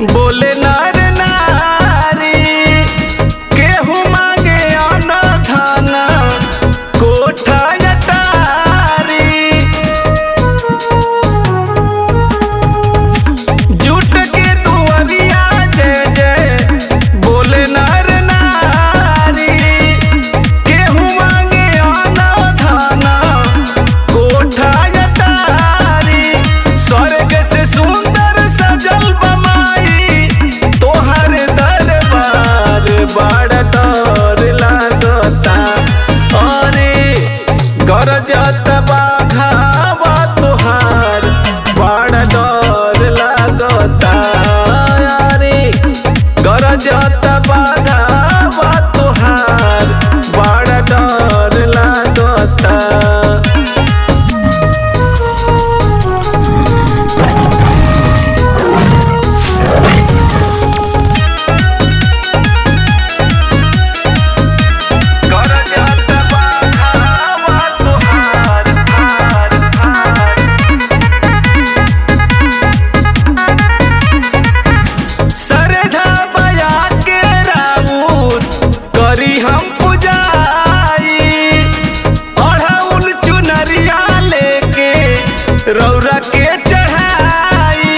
बोले नर नारी केहू मांगे अन धन कोठा अटारी जुट के दुआरिया जय जय बोले नर नारी केहू मांगे अन धन कोठा अटारी स्वर्ग से सुंदर सजल बमाई तोहर दरबार बड़ डर लागता अरे गरजत बाघावा तोहार बड़ डर लागता अरे गरजत बाघावा तोहार बड़ डर लागता गरजत बाघावा तोहार हार हार सरधा बया के राउर करी हम पुजाई अढ़ाउल चुनरिया लेके रौरा के चढ़ाई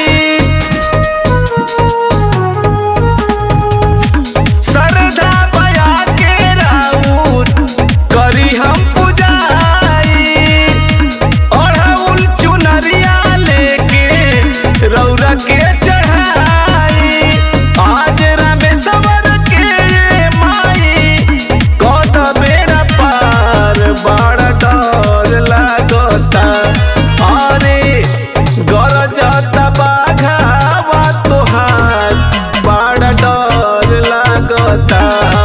सरधा बया के राउर करी हम पुजाई अढ़ाउल चुनरिया लेके रौरा के चढ़ाई आज रामेश्वर के माई कद बेड़ा पार बड़ा डर लागता अरे गरजत बाघावा तोहार बड़ा डर लागता